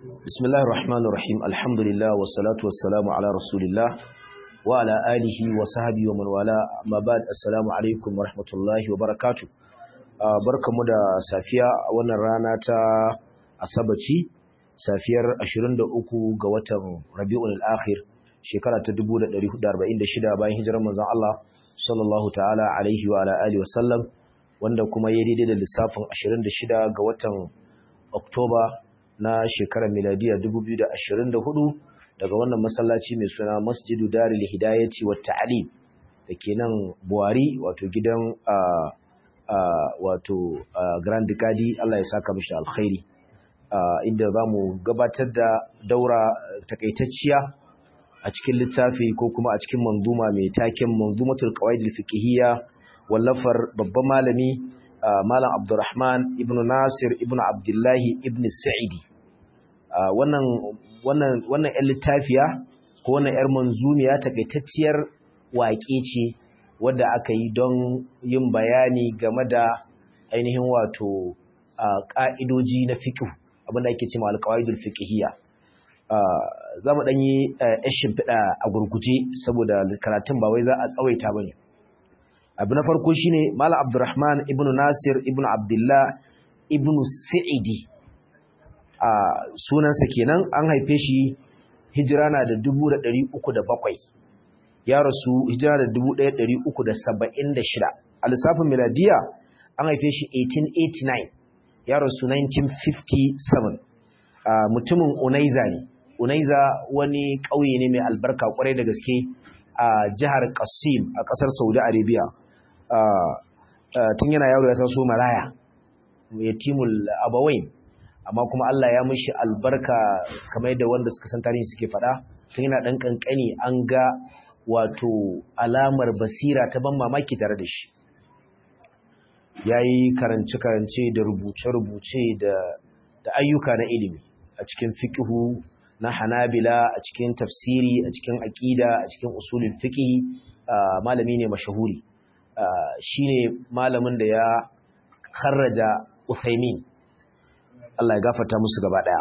بسم الله الرحمن الرحيم الحمد لله والصلاة والسلام على رسول الله وعلى آله وصحبه ومن والاه ما بعد السلام عليكم ورحمة الله وبركاته barkamu da safiya a wannan rana ta asabaci safiyar 23 ga watan Rabiul Akhir shekara ta 1446 bayan hijirar manzon Allah sallallahu ta'ala alaihi wa ala alihi wa sallam wanda kuma ya daidai da lissafin 26 ga watan Oktoba na shekarar miladiya 2024 daga wannan masallaci mai suna Masjidu Darul Hidayati wa Ta'lim dake nan Buhari wato gidan wato Grand Gadi Allah ya saka mishi alkhairi inda zamu gabatar da daura takaitacciya a cikin littafi ko kuma a cikin manzuma mai taken manzumatul qawaidil fiqhiyya wallafar babban malami malam Abdurrahman ibn Nasir ibn Abdullahi ibn Sa'idi wannan wannan wannan ƴan littafiya ko wannan ƴar manzumiya takaitacciyar waƙe ce wadda aka yi don yin bayani game da ainihin wato ƙa'idoji na fiqh abinda ake cewa alqawaidul fiqhiyya za mu ɗan yi shimfiɗa a gurguje saboda karatun ba wai za a tsawaita ba ne abu na farko shine malam abdurrahman ibn nasir ibn abdullah ibn sa'idi a sunansa kenan an haife shi hijira na da dubu da ɗari uku da bakwai ya rasu hijira da dubu ɗaya ɗari uku da saba'in da shida a lissafin miladiya an haife shi 1889 ya rasu 1957 mutumin unaiza ne unaiza wani ƙauye ne mai albarka kwarai da gaske a jihar Qasim a ƙasar Saudi Arabia tun yana yaro ya taso maraya yatimul abawain amma kuma Allah ya mishi albarka kamar yadda wanda suka san tarihi suke faɗa tun yana ɗan ƙanƙani an ga wato alamar basira ta ban mamaki tare da shi ya yi karance-karance da rubuce-rubuce da ayyuka na ilimi a cikin fiƙihu na hanabila a cikin tafsiri a cikin aƙida a cikin usulul fiqh malami ne mashahuri shine malamin da ya kharraja Uthaymin Allah ya gafarta musu gaba daya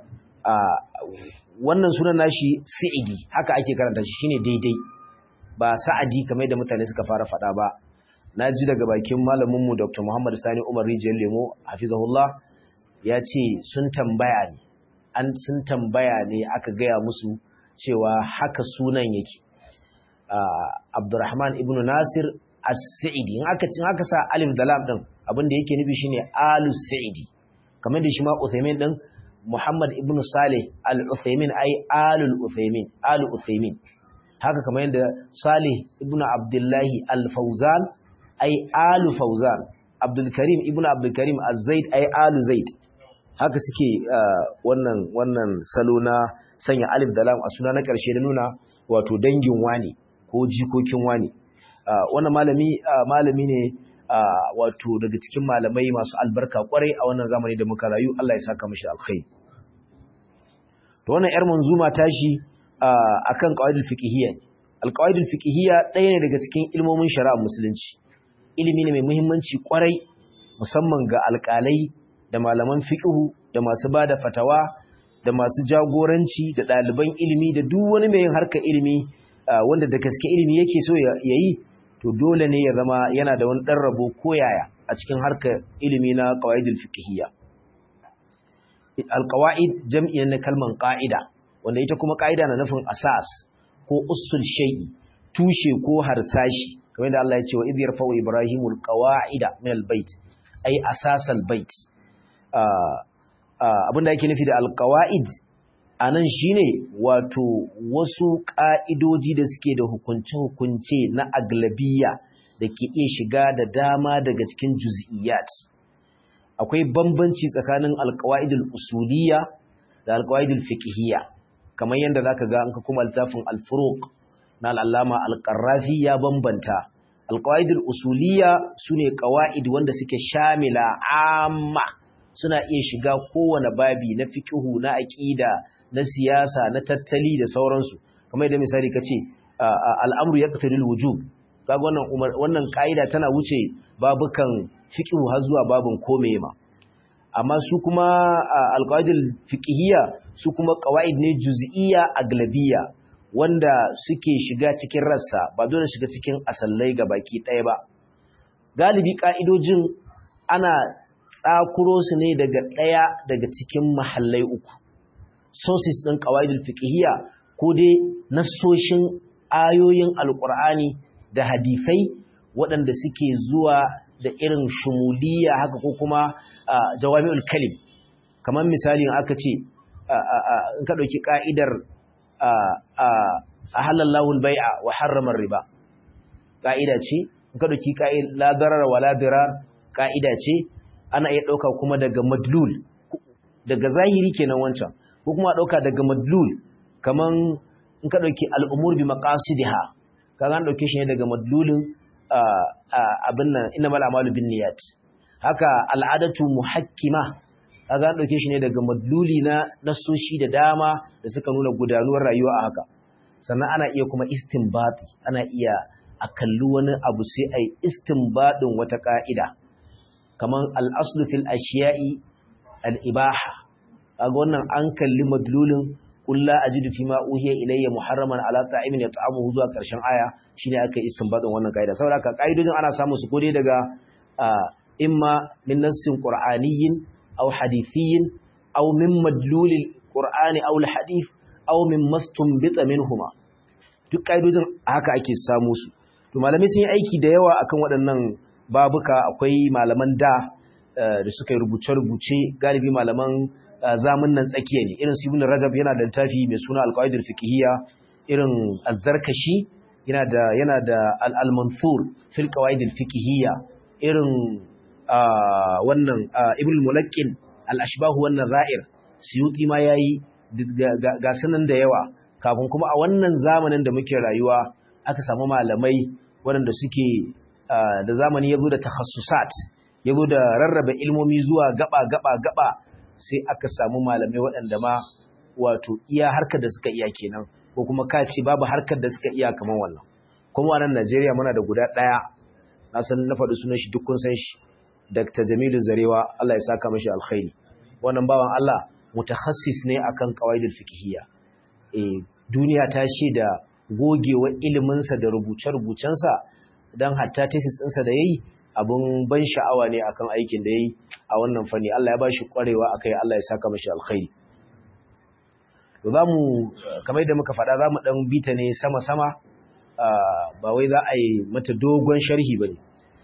wannan sunan nashi Sa'idi haka ake karanta shi shine daidai ba Sa'adi kamar da mutane suka fara fada ba naji daga bakin malamin mu Dr. Muhammad Sani Umar Rijiyar Lemo hafizahullah ya ce sun tambaya ne an sun tambaya ne aka gaya musu cewa haka sunan yake Abdurrahman ibn Nasir As-Sa'idi in aka cin aka sa alif da lam din abin da yake nufi shine Al-Sa'idi kamar da shi ma Uthaymin din Muhammad ibn Saleh Al-Uthaymin ai Alul Uthaymin Alu Uthaymin haka kamar yadda Saleh ibn Abdullah Al-Fawzan ai Alu Fawzan Abdul Karim ibn Abdul Karim Az-Zaid ai Alu Zaid haka suke wannan wannan salo na sanya alif da lam a suna na ƙarshe da nuna wato dangin wani ko jikokin wani wannan malami malami ne wato daga cikin malamai masu albarka kwarai a wannan zamani da muka rayu Allah ya saka mishi alkhairi to wannan yar manzuma tashi akan qawaidul fiqhiyya alqawaidul fiqhiyya ɗaya ne daga cikin ilmomin shari'a musulunci ilimi ne mai muhimmanci kwarai musamman ga alƙalai da malaman fiƙihu da masu ba da fatawa da masu jagoranci da ɗaliban ilimi da duk wani mai yin harkar ilimi wanda da gaske ilimi yake so ya yi to dole ne ya zama yana da wani ɗan rabo ko yaya a cikin harkar ilimi na qawaidul fiqhiyya alqawaid jam'i na kalman qa'ida wanda ita kuma qa'ida na nufin asas ko usul shay'i tushe ko harsashi kamar da Allah ya ce wa idh yarfa'u ibrahimul qawa'ida min albayt ay asasal bait abinda yake nufi da alkawa'id a nan shi ne wato wasu ƙa'idoji da suke da hukunce-hukunce na aglabiya da ke iya shiga da dama daga cikin juz'iyyat akwai bambanci tsakanin alkawa'idul usuliya da alkawa'idul fiqhiyya kamar yadda za ka ga an ka kuma littafin alfuruk na al'allama alƙarrafi ya bambanta alkawa'idul usuliya su ne ƙawa'id wanda suke shamila amma suna iya shiga kowane babi na fikihu na aƙida na siyasa na tattali da sauransu kamar yadda misali ka ce al'amru ya ƙataril wujub kaga wannan wannan ƙa'ida tana wuce babukan fikihu har zuwa babin kome ma amma su kuma alqawaidul fiqhiyya su kuma qawaid ne juz'iyya aglabiyya wanda suke shiga cikin rassa ba dole shiga cikin asallai baki ɗaya ba galibi ka'idojin ana tsakuro su ne daga ɗaya daga cikin mahallai uku sources ɗin qawaidul fiqhiyya ko dai nassoshin ayoyin alqur'ani da hadisai waɗanda suke zuwa da irin shumuliya haka ko kuma jawami'ul kalim kamar misali aka ce in ka ɗauki ƙa'idar a halallahu bai'a wa harramar riba ƙa'ida ce in ka ɗauki ladarar wa ladirar ƙa'ida ce ana iya ɗauka kuma daga madlul daga zahiri kenan wancan ko kuma ɗauka daga madlul kamar in ka ɗauki al'umur bi maƙasidiha ka an ɗauke shi ne daga madlulin abin nan ina mala amalu bin niyat haka al'adatu muhakkima kaga an dauke shi ne daga madluli na nasoshi da dama da suka nuna gudanuwar rayuwa a haka sannan ana iya kuma istinbati ana iya a kalli wani abu sai ai istinbadin wata ka'ida kaman al-aslu fil ashiya'i al-ibaha kaga wannan an kalli madlulin qul la ajidu fi ma uhiya ilayya muharraman ala ta'imin yat'amuhu zuwa karshen aya shine aka istinbadin wannan ka'ida saboda ka ka'idojin ana samu su gode daga imma min nassin qur'aniyyin أو حديثي أو من مدلول القرآن أو الحديث أو من مستنبط منهما duk ƙa'idojin haka ake samu su to malamai sun yi aiki da yawa akan waɗannan babuka akwai malaman da da suka yi rubuce-rubuce galibi malaman zamun nan tsakiya ne irin su ibn rajab yana da littafi mai suna alqaidul fiqhiyya irin az-zarkashi yana da yana da al-mansur fil qawaidil fiqhiyya irin wannan ibn mulaqqin al-ashbahu wannan ra'ir suyuti ma yayi ga sanan da yawa kafin kuma a wannan zamanin da muke rayuwa aka samu malamai waɗanda suke da zamani yazo da takhassusat yazo da rarraba ilmomi zuwa gaba gaba gaba sai aka samu malamai waɗanda ma wato iya harkar da suka iya kenan ko kuma ka ce babu harkar da suka iya kamar wannan kuma a nan Najeriya muna da guda ɗaya na san na faɗi sunan shi duk kun san shi Dr. Jamilu Zarewa Allah ya saka mashi alkhairi wannan bawan Allah mutakhassis ne akan qawaidul fiqhiyya eh duniya ta da gogewar ilimin sa da rubuce-rubucensa dan hatta thesis ɗinsa da yayi abun ban sha'awa ne akan aikin da yayi a wannan fanni Allah ya bashi kwarewa akai Allah ya saka mashi alkhairi to zamu kamar yadda muka faɗa zamu dan bita ne sama-sama ba wai za a yi mata dogon sharhi bane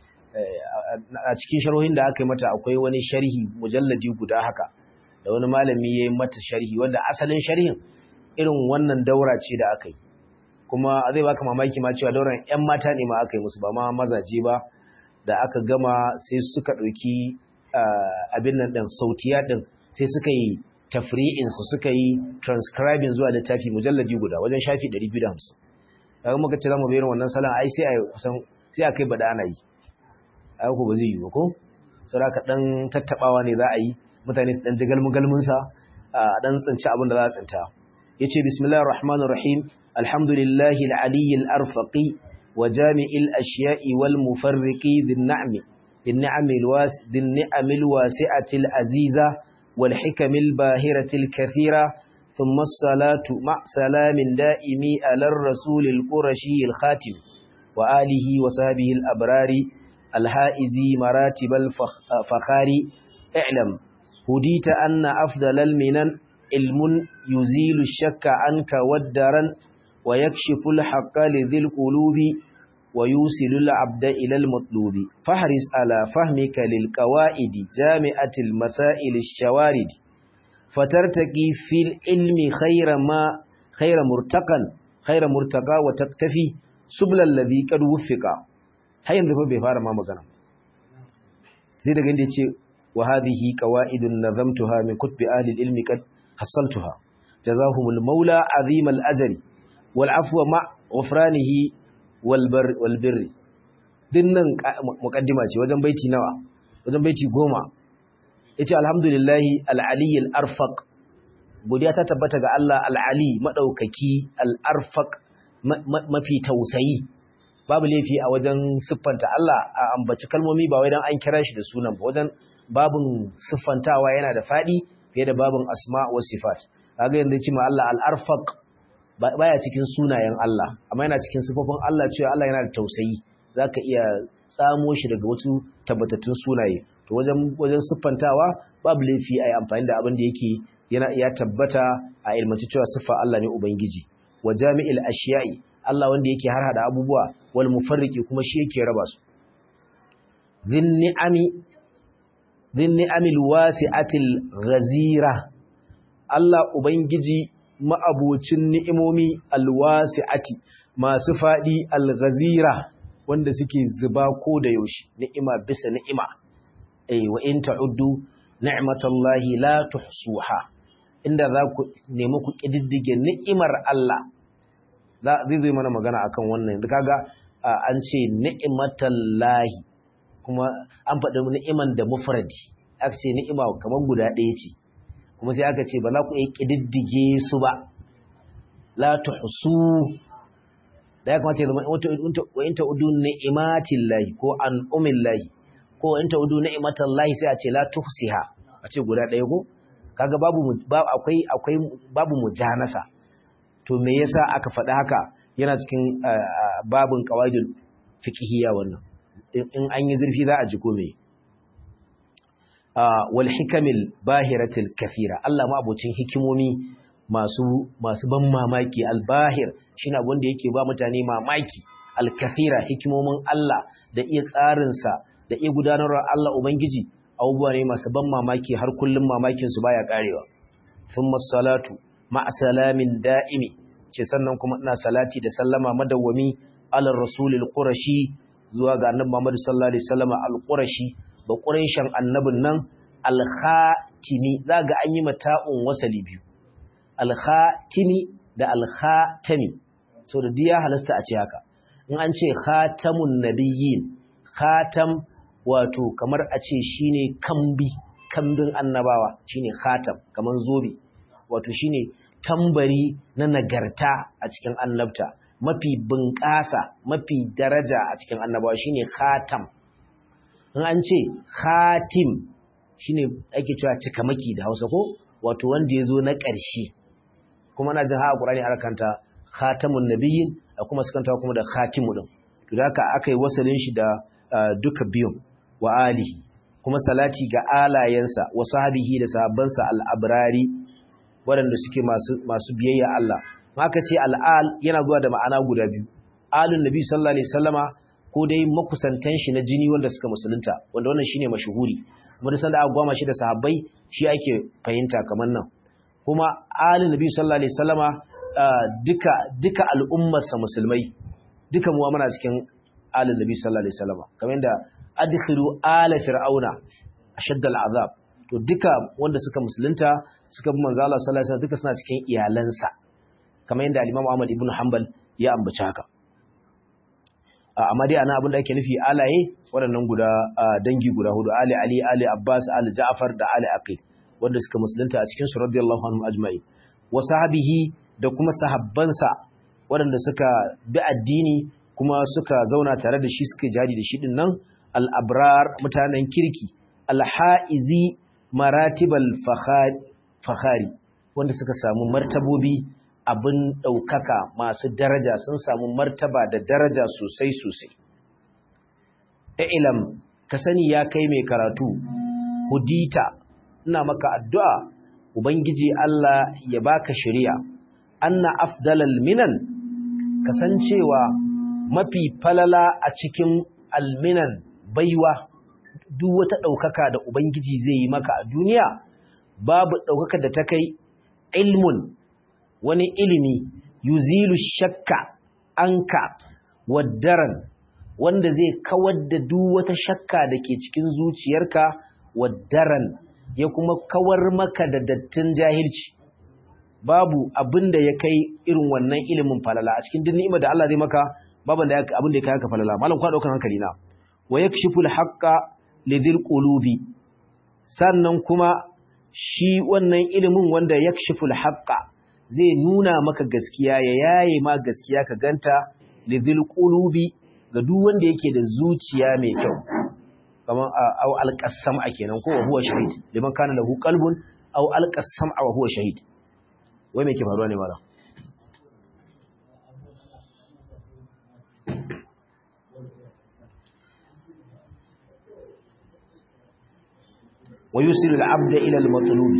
a cikin sharhohin da aka yi mata akwai wani sharhi mujalladi guda haka da wani malami ya yi mata sharhi wanda asalin sharhin irin wannan daura ce da aka yi kuma zai baka mamaki ma cewa dauran 'yan mata ne ma aka yi musu ba ma mazaje ba da aka gama sai suka ɗauki abin nan ɗin sautiya ɗin sai suka yi tafri'insu suka yi transcribing zuwa littafi mujalladi guda wajen shafi 250 kaga muka ce za mu bayyana wannan salon ai sai a kusan sai a kai bada ana yi aiko ba zai yi ba ko saboda dan tattabawa ne za a yi mutane su dan ji galmun sa a dan tsinci abin da za a tsinta yace bismillahir rahmanir rahim alhamdulillahi al-aliyyil arfaqi wa jami'il ashiya'i wal mufarriqi bin na'mi bin ni'amil was bin ni'amil wasi'atil aziza wal hikamil bahiratil kathira ثم الصلاة مع سلام دائم على الرسول القرشي الخاتم وآله وصحبه الأبرار الهائزي مراتب الفخار اعلم هديت أن أفضل المنن علم يزيل الشك عنك والدرن ويكشف الحق لذي القلوب ويوصل العبد إلى المطلوب فاحرص على فهمك للقواعد جامعة المسائل الشوارد فترتقي في العلم خير ما خير مرتقا خير مرتقى وتكتفي سبل الذي قد وفق har yanzu fa bai fara ma magana sai daga inda yace wa hadhihi qawaidun nazamtuha min kutbi ahli ilmi qad hasaltuha jazahumul maula azim al ajri wal afwa ma ghufranihi wal bar wal birri dinnan muqaddima ce wajen baiti nawa wajen baiti goma yace alhamdulillahi al ali al arfaq godiya ta tabbata ga Allah al ali madaukaki al arfaq mafi tausayi babu laifi a wajen siffanta Allah a ambaci kalmomi ba wai dan an kira shi da sunan ba wajen babin siffantawa yana da fadi fiye da babin asma wa sifat kaga yanzu cewa Allah al-arfaq baya cikin sunayen Allah amma yana cikin sifofin Allah cewa Allah yana da tausayi zaka iya tsamo shi daga wasu tabbatattun sunaye to wajen wajen siffantawa babu laifi ai amfani da abin da yake yana ya tabbata a ilmanci cewa siffa Allah ne ubangiji wa jami'il ashiya'i Allah wanda yake harhada abubuwa wal mufarriqi kuma shi yake raba su dhin ni'ami dhin ni'amil wasi'atil ghazira Allah ubangiji ma'abocin ni'imomi alwasi'ati masu fadi alghazira wanda suke zuba ko da yaushe ni'ima bisa ni'ima eh wa in ta'uddu ni'matallahi la tuhsuha inda za ku nemi ku kididdige ni'imar Allah zai zai mana magana akan wannan da kaga an ce ni'matallahi kuma an faɗi ni'iman da mufradi aka ce ni'ima kamar guda ɗaya ce kuma sai aka ce ba za ku iya kididdige su ba la tuhsu da ya kamata ya zama wa in ta'udu ni'matillahi ko an umillahi ko in ta'udu ni'matallahi sai a ce la tuhsiha a ce guda ɗaya ko kaga babu akwai akwai babu mujanasa to me yasa aka faɗi haka yana cikin babin qawaidul fiqhiyya wannan in an yi zurfi za a ji ko me wal hikamil bahiratil kathira Allah ma abocin hikimomi masu masu ban mamaki albahir shine abin da yake ba mutane mamaki alkathira hikimomin Allah da iya tsarinsa da iya gudanarwa Allah ubangiji abubuwa ne masu ban mamaki har kullum mamakin su baya karewa thumma salatu ma'a salamin da'imi ce sannan kuma ina salati da sallama madawwami alar rasulil qurashi zuwa ga annabi Muhammad sallallahu alaihi wasallam al-qurashi ba quraishan annabin nan al-khatimi zaga an yi mata'un wasali biyu al-khatimi da al-khatami so da diya halasta a ce haka in an ce khatamun nabiyyin khatam wato kamar a ce shine kambi kambin annabawa shine khatam kaman zobe wato shine tambari na nagarta a cikin annabta mafi bunƙasa mafi daraja a cikin annabawa shine khatam in an ce khatim shine ake cewa cikamaki da Hausa ko wato wanda yazo na ƙarshe kuma na jin ha Qur'ani ana kanta khatamun nabiyyin kuma sukanta kuma da khatimu din to da haka akai wasalin shi da duka biyun wa alihi kuma salati ga alayensa wa sahbihi da sahabbansa al-abrari waɗanda suke masu masu biyayya Allah haka ce al'al yana zuwa da ma'ana guda biyu alun nabi sallallahu alaihi wasallama ko dai makusantan shi na jini wanda suka musulunta wanda wannan shine mashuhuri kuma da sanda aka gwama shi da sahabbai shi ake fahimta kamar nan kuma alun nabi sallallahu alaihi wasallama duka duka al'ummar sa musulmai duka mu muna cikin alun nabi sallallahu alaihi wasallama kamar yadda adkhilu ala fir'auna ashadda al'azab to duka wanda suka musulunta suka bi manzo Allah sallallahu alaihi wasallam duka suna cikin iyalansa kamar yadda al-Imam Ahmad ibn Hanbal ya ambaci haka amma dai ana abin da ake nufi alaye waɗannan guda dangi guda hudu Ali Ali Ali Abbas Ali Ja'far da Ali Aqil wanda suka musulunta a cikin su radiyallahu anhum ajma'i wa sahabihi da kuma sahabbansa waɗanda suka bi addini kuma suka zauna tare da shi suka jari da shi din nan al-abrar mutanen kirki al-haizi maratibal fakhari wanda suka samu martabobi abin ɗaukaka masu daraja sun samu martaba da daraja sosai sosai. ilam ka sani ya kai mai karatu, hudita, ina maka addu'a, Ubangiji Allah ya baka shari'a, anna afdalal minan, kasancewa mafi falala a cikin alminan baiwa, duk wata ɗaukaka da Ubangiji zai yi maka a duniya, babu ɗaukaka da ta kai ilmun wani ilimi yuzilu shakka anka waddaran wanda zai kawar da duk wata shakka da ke cikin zuciyarka waddaran ya kuma kawar maka da dattin jahilci babu abin da ya kai irin wannan ilimin falala a cikin duk ni'imar da Allah zai maka babu da abin da ya kai haka falala malam kwa daukan hankali na wa yakshiful haqqa lidhil qulubi sannan kuma shi wannan ilimin wanda yakshiful haqqa zai nuna maka gaskiya ya yaye ma gaskiya ka ganta lidhil qulubi ga duk wanda yake da zuciya mai kyau kaman au alqasam kenan ko huwa shahid liman kana lahu qalbun au alqasam wa huwa shahid wai me ke faruwa ne mala ويوصل العبد إلى المطلوب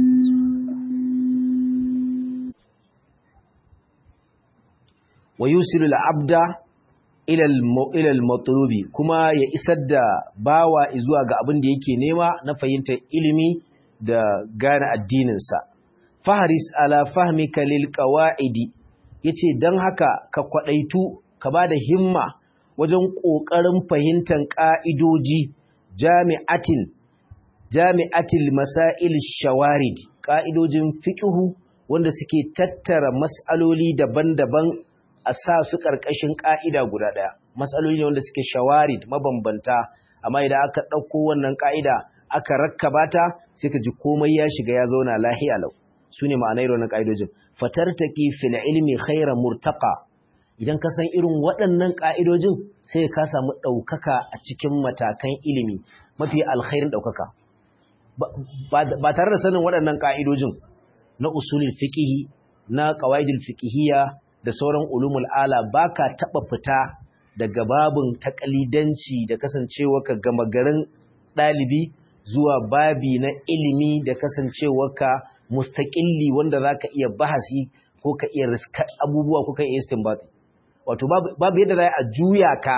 ويوصل العبد إلى المطلوب كما يسد باوا إزوا ga abin da yake nema na fahimtar ilimi da gane addininsa faharis ala fahmika lil qawaidi yace dan haka ka kwadaitu ka bada himma wajen kokarin fahimtar ka'idoji jami'atin jami'atil masail shawarid ka'idojin fiqhu wanda suke tattara mas'aloli daban-daban a sa su karkashin ka'ida guda daya mas'aloli ne wanda suke shawarid mabambanta amma idan aka dauko wannan ka'ida aka rakkaba ta sai ka ji komai ya shiga ya zauna lahiya lau sune ma'anar wannan ka'idojin fatartaki fil ilmi khayra murtaqa idan ka san irin waɗannan ka'idojin sai ka samu ɗaukaka a cikin matakan ilimi mafi alkhairin ɗaukaka ba tare da sanin waɗannan ƙa'idojin na usulul fiƙihi na ƙawaidul fiƙihiyya da sauran ulumul ala ba ka taɓa fita daga babin taƙalidanci da kasancewa ka gama garin ɗalibi zuwa babi na ilimi da kasancewa ka mustaƙilli wanda za ka iya bahasi ko ka iya riska abubuwa ko ka iya istinbati wato babu yadda za a juya ka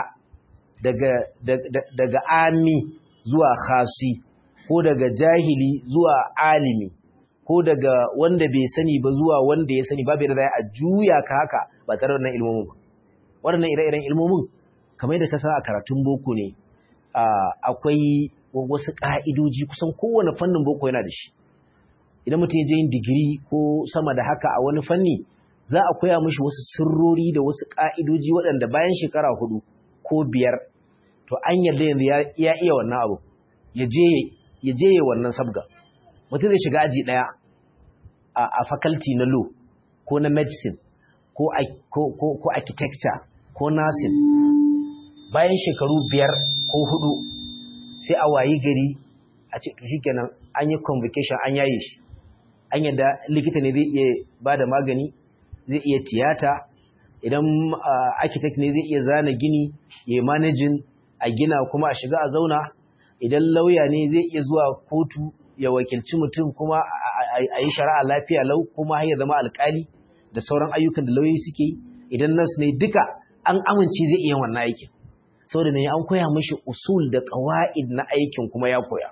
daga ami zuwa khasi ko daga jahili zuwa alimi ko daga wanda bai sani ba zuwa wanda ya sani babu yadda a juya ka haka ba tare da wannan ilmomin ba waɗannan ire-iren ilmomin kamar yadda ka sa a karatun boko ne akwai wasu ƙa'idoji kusan kowane fannin boko yana da shi idan mutum ya je yin digiri ko sama da haka a wani fanni za a koya mishi wasu sirrori da wasu ƙa'idoji waɗanda bayan shekara hudu ko biyar to an yarda yanzu ya iya wannan abu ya je ya wannan sabga mutum zai shiga aji ɗaya a faculty na law ko na medicine ko architecture ko nursing bayan shekaru biyar ko hudu sai a wayi gari a ce to shikenan an yi convocation an yaye shi an yadda likita ne zai iya ba da magani zai iya tiyata idan architect ne zai iya zana gini ya manajin a gina kuma a shiga a zauna idan lauya ne zai iya zuwa kotu ya wakilci mutum kuma a yi shari'a lafiya lau kuma har ya zama alkali da sauran ayyukan da lauyoyi suke yi idan nurse ne duka an amince zai iya wannan aikin saboda ne an koya mishi usul da qawaid na aikin kuma ya koya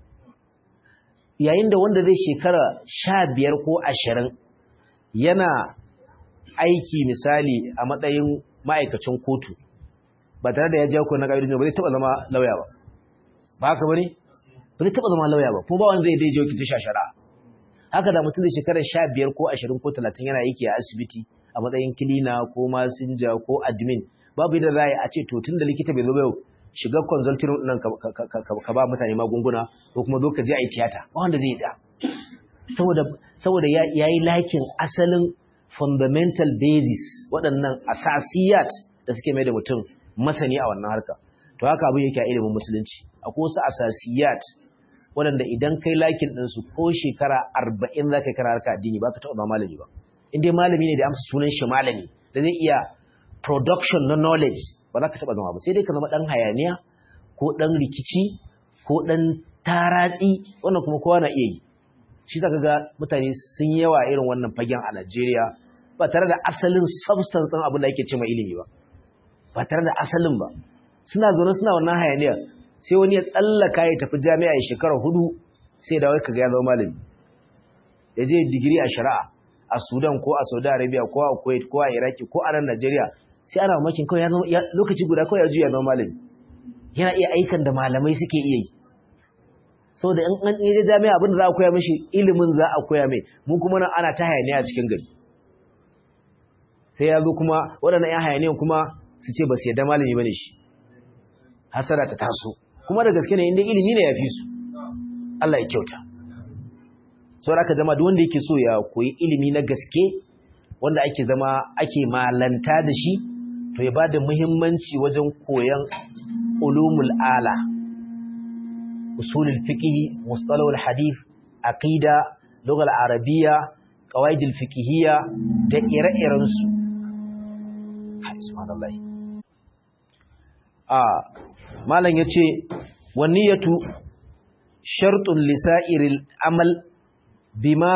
yayin da wanda zai shekara sha biyar ko ashirin yana aiki misali a matsayin ma'aikacin kotu ba tare da ya jawo na ƙa'idojin ba zai taɓa zama lauya ba ba haka ba ne ba zai taɓa zama lauya ba kuma ba wanda zai dai jawo ki ta shara haka da mutum zai shekara sha biyar ko ashirin ko talatin yana aiki a asibiti a matsayin kilina ko masinja ko admin babu yadda za a ce to tun da likita bai zo ba yau shiga consulting nan ka ba mutane magunguna ko kuma zo ka je a yi tiyata ba wanda zai da saboda saboda ya yi lakin asalin fundamental basis waɗannan asasiyat da suke mai da mutum masani a wannan harka to haka abin yake a ilimin musulunci akwai wasu asasiyat waɗanda idan kai lakin ɗinsu ko shekara arba'in za ka yi kara harka addini ba ka taɓa malami ba in dai malami ne da amsa sunan shi malami da zai iya production na knowledge ba za ka taɓa zama ba sai dai ka zama ɗan hayaniya ko ɗan rikici ko ɗan taratsi wannan kuma kowa na iya yi shi sa ga mutane sun yawa irin wannan fagen a Najeriya ba tare da asalin substance ɗin abin da ake ce ma ilimi ba ba tare da asalin ba suna zaune suna wannan hayaniyar sai wani ya tsallaka ya tafi jami'a ya shekara hudu sai da wai kaga ya zama malami ya je digiri a shari'a a Sudan ko a Saudi Arabia ko a Kuwait ko a Iraki ko a nan Najeriya sai ana mamakin kawai ya lokaci guda kawai ya juya zama malami yana iya aikan da malamai suke iya yi saboda in an je jami'a abin da za a koya mishi ilimin za a koya mai mu kuma nan ana ta hayaniya a cikin gari sai ya zo kuma waɗannan ‘yan hayaniyan kuma su ce ba su yadda malami ba ne shi hasara ta taso kuma da gaske ne inda ilimi ne ya fi su Allah ya kyauta sau da aka zama duk wanda yake so ya koyi ilimi na gaske wanda ake zama ake malanta da shi to ya ba da muhimmanci wajen koyon ulumul ala usulul fiqh mustalahul hadith aqida lughal arabiyya qawaidul fiqhiyya da ire-iren su subhanallah ah malam yace waniyatu shartun lisa'iril amal bima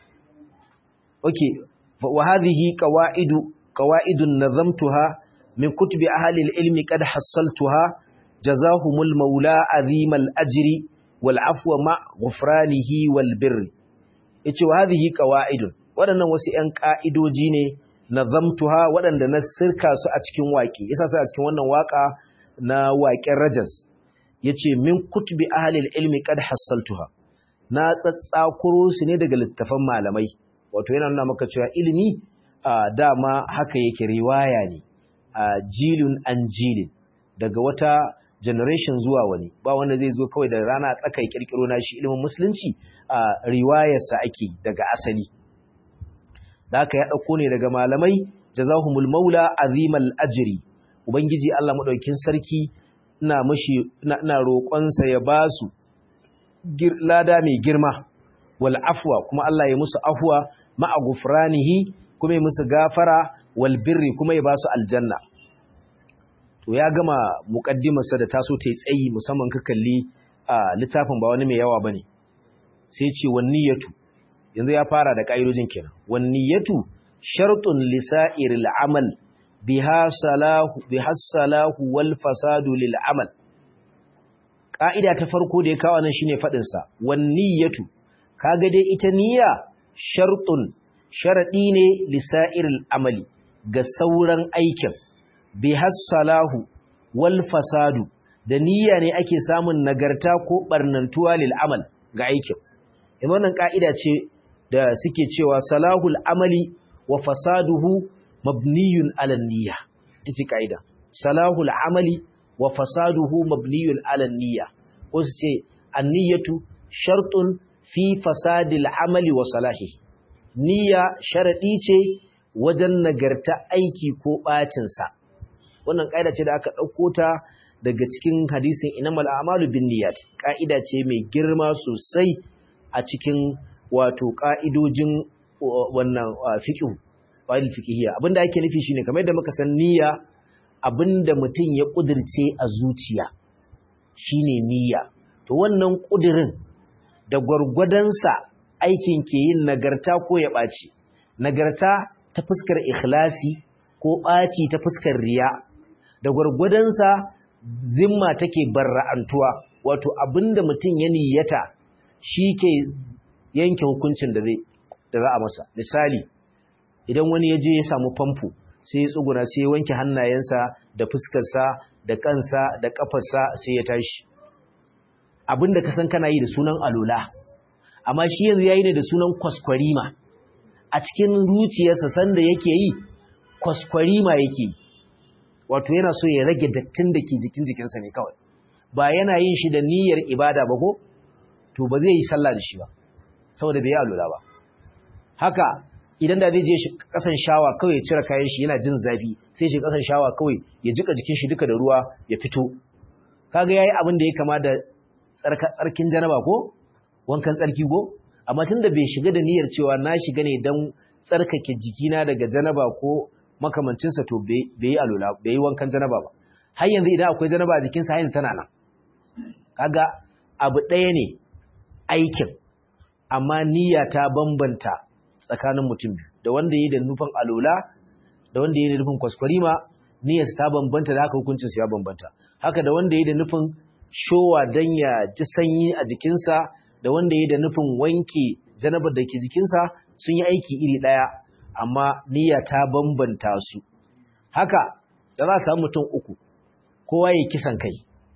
okay wa hadhihi qawaidu qawaidun nazamtuha min kutubi ahli al-ilmi qad hassaltuha jazahumul maula azimal ajri wal afwa ma ghufranihi wal birr yace wa hadhihi qawaidun wadannan wasu ƴan ka'idoji ne nazamtuha wadanda na sirka su a cikin waki yasa sai a cikin wannan waka na waƙen rajas yace min kutubi ahli al-ilmi qad hassaltuha na tsatsakuro su ne daga littafan malamai wato yana nuna maka cewa ilimi dama haka yake riwaya ne jilun an jilin daga wata generation zuwa wani ba wanda zai zo kawai da rana tsakai kirkiro na shi ilimin musulunci a riwayarsa ake daga asali da haka ya ɗauko ne daga malamai jazahumul maula azimal ajri ubangiji Allah madaukin sarki ina mashi ina roƙonsa ya ba su lada mai girma wal afwa kuma Allah ya musu afwa ma'a gufranihi kuma ya musu gafara wal birri kuma ya ba su aljanna to ya gama muqaddimarsa da taso ta tsayi musamman ka kalli a littafin ba wani mai yawa bane sai ce wan niyyatu yanzu ya fara da kaidojin kenan wan niyyatu shartun lisa'iril amal biha salahu biha salahu wal fasadu lil amal ka'ida ta farko da ya kawo nan shine fadin sa wan niyyatu kaga dai ita niyya shartun sharadi ne lisa'iril amali ga sauran aikin bihassalahu wal fasadu da niyya ne ake samun nagarta ko barnantuwa lil amal ga aikin in wannan ka'ida ce da suke cewa salahul amali wa fasaduhu mabniyun ala niyya ita ka'ida salahul amali wa fasaduhu mabniyun ala niyya ko su ce anniyatu shartun fi fasadil amali wa salahihi niyya sharadi ce wajen nagarta aiki ko ɓacinsa. Wannan ƙa'ida ce da aka ɗauko ta daga cikin hadisin inamal amalu bin niyyat. Ƙa'ida ce mai girma sosai a cikin wato ƙa'idojin wannan fiƙihu, ƙwayar fiƙihiyya. Abinda ake nufi shine kamar da muka san niyya abinda mutum ya ƙudirce a zuciya shine niyya. To wannan ƙudirin da gwargwadonsa aikin ke yin nagarta ko ya ɓaci. Nagarta ta fuskar ikhlasi ko ɓaci ta fuskar riya da gwargwadonsa zimma take barra'antuwa wato abinda mutum ya niyyata shi ke yanke hukuncin da zai da za a masa misali idan wani ya je ya samu famfo sai ya tsuguna sai ya wanke hannayensa da fuskarsa da kansa da kafarsa sai ya tashi abinda ka san kana yi da sunan alola amma shi yanzu yayi ne da sunan kwaskwarima a cikin zuciyarsa sanda yake yi kwaskwarima yake yi wato yana so ya rage dattin da ke jikin jikinsa ne kawai ba yana yin shi da niyyar ibada ba ko to ba zai yi sallah da shi ba saboda bai yi alula ba haka idan da zai je shi kasan shawa kawai ya cire kayan shi yana jin zafi sai shi kasan shawa kawai ya jika jikin shi duka da ruwa ya fito kaga yayi abin da ya kama da tsarkin janaba ko wankan tsarki ko amma tunda bai shiga da niyyar cewa na shiga ne don tsarkake jikina daga janaba ko makamancinsa to bai yi alula bai yi wankan janaba ba har yanzu idan akwai janaba a jikinsa yanzu tana nan kaga abu ɗaya ne aikin amma niyya ta bambanta tsakanin mutum biyu da wanda yi da nufin alula da wanda yi da nufin kwaskwarima niyyarsa ta bambanta da haka hukuncinsa ya bambanta haka da wanda yi da nufin showa don ya ji sanyi a jikinsa da wanda yi da nufin wanke janabar da ke jikinsa sun yi aiki iri ɗaya amma niyya ta bambanta su haka da za a samu mutum uku kowa ya kisan kai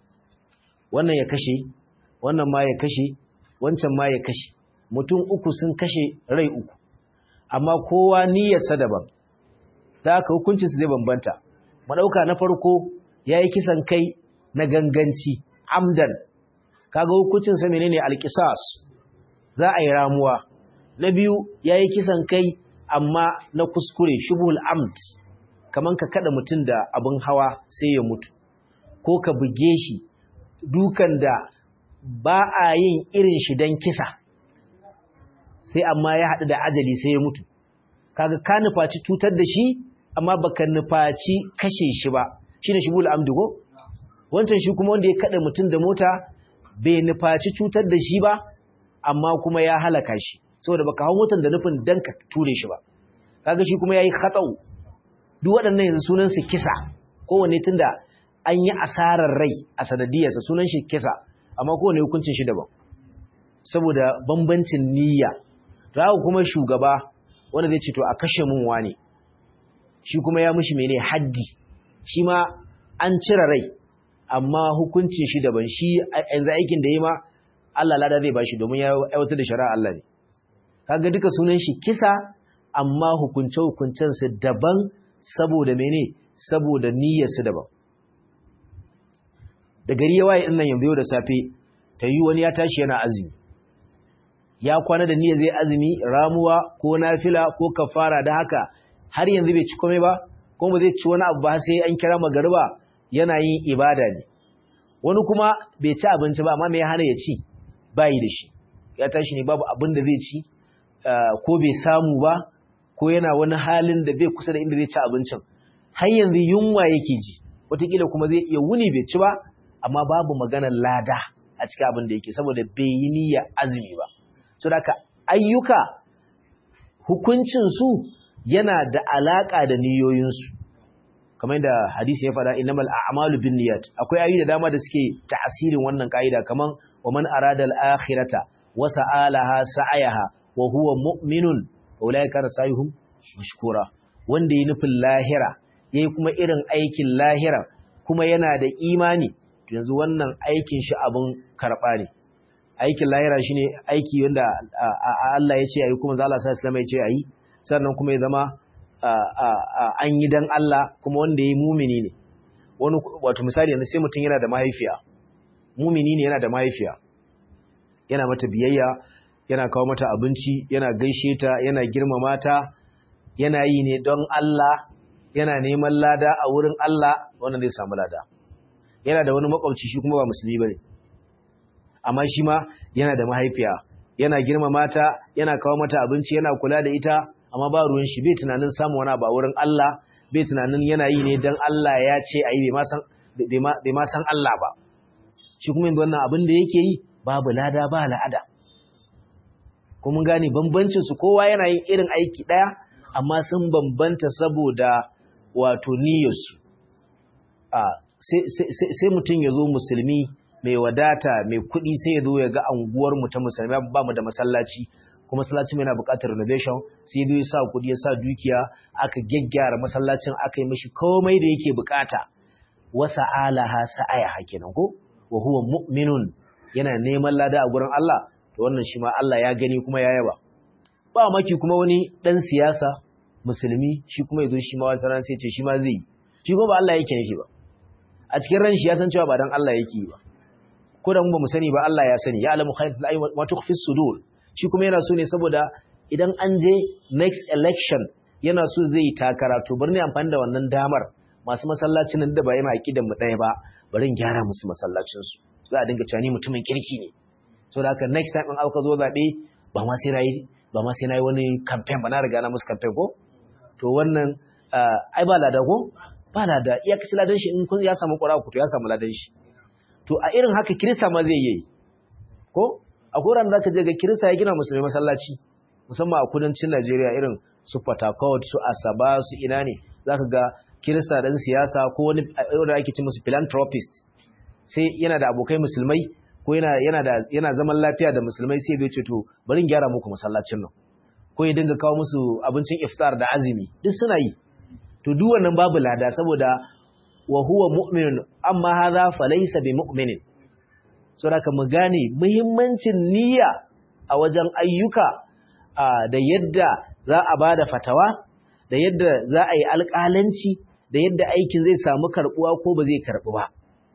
wannan ya kashe wannan ma ya kashe wancan ma ya kashe mutum uku sun kashe rai uku amma kowa niyyarsa daban da haka hukuncinsu zai bambanta madauka na farko ya yi kisan kai na ganganci amdan kaga hukuncinsa menene alkisas za a yi ramuwa na biyu ya yi kisan kai amma na kuskure shubul amd kaman ka kada mutum da abin hawa sai ya mutu ko ka buge shi dukan da ba a yin irin shi don kisa sai amma ya haɗu da ajali sai ya mutu kaga ka nufaci cutar da shi amma baka nufaci kashe shi ba shine shibul amdugo wancan shi kuma wanda ya kada mutum da mota bai nufaci cutar da shi ba amma kuma ya halaka shi saboda baka hau motar da nufin dan ka ture shi ba kaga shi kuma yayi khatau duk waɗannan yanzu sunan su kisa kowanne tunda an yi asarar rai a sanadiyarsa sunan shi kisa amma kowanne hukuncin shi daban saboda bambancin niyya to haka kuma shugaba wanda zai ce to a kashe mun wane shi kuma ya mishi mene haddi shi ma an cire rai amma hukuncin shi daban shi yanzu aikin da yi ma Allah lada zai bashi domin ya aiwatar da shari'a Allah ne kaga duka sunan shi kisa amma hukunce hukuncen su daban saboda mene saboda niyyar su daban da gari ya waye nan yanzu da safe ta yi wani ya tashi yana azumi ya kwana da niyyar zai azumi ramuwa ko nafila ko kafara da haka har yanzu bai ci komai ba kuma ba zai ci wani abu ba sai an kira magariba yana yin ibada ne wani kuma bai ci abinci ba amma me ya hana ya ci bayi da shi ya tashi ne babu abin da zai ci ko bai samu ba ko yana wani halin da bai kusa da inda zai ci abincin har yanzu yunwa yake ji wataƙila kuma zai iya wuni bai ci ba amma babu maganar lada a cikin abin da yake saboda bai yi niyya azumi ba so da ayyuka hukuncinsu yana da alaƙa da niyoyinsu kamar da hadisi ya faɗa innamal a'malu binniyat akwai ayoyi da dama da suke ta'asirin wannan kaida kaman wa man arada al-akhirata wa sa'alaha sa'ayaha wa huwa mu'minun ulaika rasayuhum mashkura wanda yi nufin lahira yayi kuma irin aikin lahira kuma yana da imani to yanzu wannan aikin shi abun karba ne aikin lahira shine aiki wanda Allah ya ce ayi kuma Allah sallallahu alaihi ya ce ayi sannan kuma ya zama an yi dan Allah kuma wanda ya yi mumini ne wani wato misali yanzu sai mutum yana da mahaifiya mumini ne yana da mahaifiya yana mata biyayya yana kawo mata abinci yana gaishe ta yana girmama ta yana yi ne don Allah yana neman lada a wurin Allah wannan zai samu lada yana da wani makwabci shi kuma ba musulmi bane amma shi ma yana da mahaifiya yana girmama ta yana kawo mata abinci yana kula da ita amma ba ruwan shi bai tunanin samu wani ba wurin Allah bai tunanin yana yi ne don Allah ya ce a yi bai ma san Allah ba shi kuma yanzu wannan abin da yake yi babu lada ba la'ada kuma gane bambancin su kowa yana yin irin aiki ɗaya amma sun bambanta saboda wato niyyarsu sai mutum ya zo musulmi mai wadata mai kuɗi sai ya zo ya ga anguwarmu ta musulmi ba mu da masallaci kuma masallacin yana buƙatar renovation sai bai sa kuɗi ya sa dukiya aka gyaggyara masallacin aka yi mishi komai da yake buƙata wasa alaha sa'aya kenan ko wa huwa mu'minun yana neman lada a gurin Allah to wannan shi ma Allah ya gani kuma ya yaba ba maki kuma wani dan siyasa musulmi shi kuma yazo shi ma wata ran sai ce shi ma zai shi kuma ba Allah yake nufi ba a cikin ran shi ya san cewa ba dan Allah yake yi ba ko da mu ba mu sani ba Allah ya sani ya alamu khayratul ayyi wa tukhfi sudur shi kuma yana so ne saboda idan an je next election yana so zai takara to bari ne amfani da wannan damar masu masallacin da ba yana aqidan mu ɗaya ba bari in gyara musu masallacin su za a dinga cewa ni mutumin kirki ne so da haka next time in aka zo zabe ba ma sai nayi ba ma sai nayi wani campaign ba na riga na musu campaign ko to wannan ai ba lada ko ba lada iya kaci ladan shi in kun ya samu ƙura ku to ya samu ladan shi to a irin haka kirista ma zai yi ko a koran da ka je ga kirista ya gina musulmi masallaci musamman a kudancin Najeriya irin su Port Harcourt su Asaba su ina ne zaka ga kirista dan siyasa ko wani da ake ce musu philanthropist sai yana da abokai musulmai ko yana yana da yana zaman lafiya da musulmai sai bai ce to bari in gyara muku masallacin nan ko ya dinga kawo musu abincin iftar da azumi duk suna yi to duk wannan babu lada saboda wa huwa mu'minun amma hadha falaysa bi mu'minin saboda mu gane muhimmancin niyya a wajen ayyuka da yadda za a bada fatawa da yadda za a yi alƙalanci da yadda aikin zai samu karɓuwa ko ba zai karɓu ba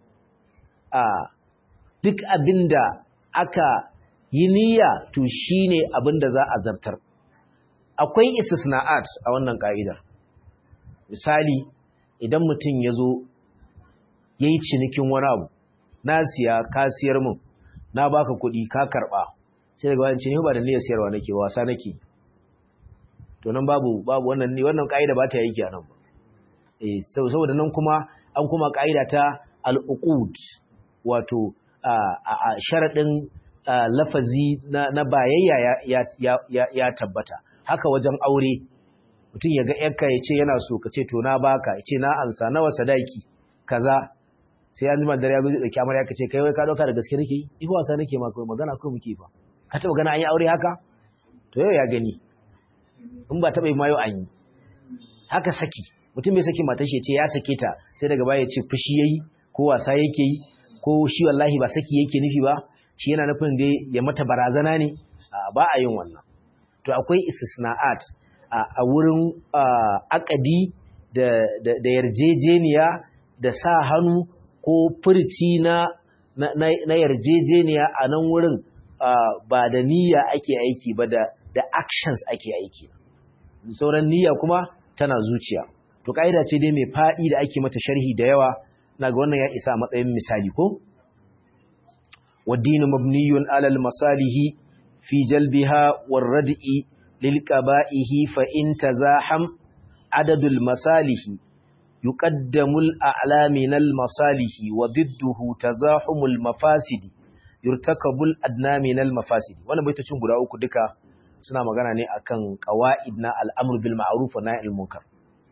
duk abinda aka yi niyya to shine abinda za a zartar akwai istisna'at a wannan ka'idar misali idan mutum ya zo ya yi cinikin wani abu na siya kasiyar mun na baka kuɗi ka karɓa sai daga wani ce ba da niyyar sayarwa nake wasa nake to nan babu babu wannan ne wannan kaida ba ta yi a nan ba eh saboda nan kuma an kuma kaida ta al-uqud wato a sharadin lafazi na bayayya ya tabbata haka wajen aure mutum ya ga yarka ya ce yana so ka ce to na baka ya ce na ansa nawa sadaki kaza sai an jima dare ya zo zai dauki amarya ka ce kai wai ka dauka da gaske nake yi ifa wasa nake ma kai magana ko muke fa ka taba gana an yi aure haka to yau ya gani in ba taba yi ma yau an yi haka saki mutum bai saki matar shi ya ce ya sake ta sai daga baya ya ce fushi yayi ko wasa yake yi ko shi wallahi ba saki yake nufi ba shi yana nufin dai ya mata barazana ne ba a yin wannan to akwai istisna'at a wurin akadi da yarjejeniya da sa hannu ko furci na na yarjejeniya a nan wurin ba da niyya ake aiki ba da da actions ake aiki sauran niyya kuma tana zuciya to kaida ce dai mai fadi da ake mata sharhi da yawa naga wannan ya isa matsayin misali ko والدين مبني على المصالح في جلبها والردء للقبائه فإن تزاحم عدد المصالح يقدم الأعلى من المصالح وضده تزاحم المفاسد يرتكب الأدنى من المفاسد وانا بيتا چون guda uku duka suna magana ne akan qawaid na al'amr bil ma'ruf wa nahy anil munkar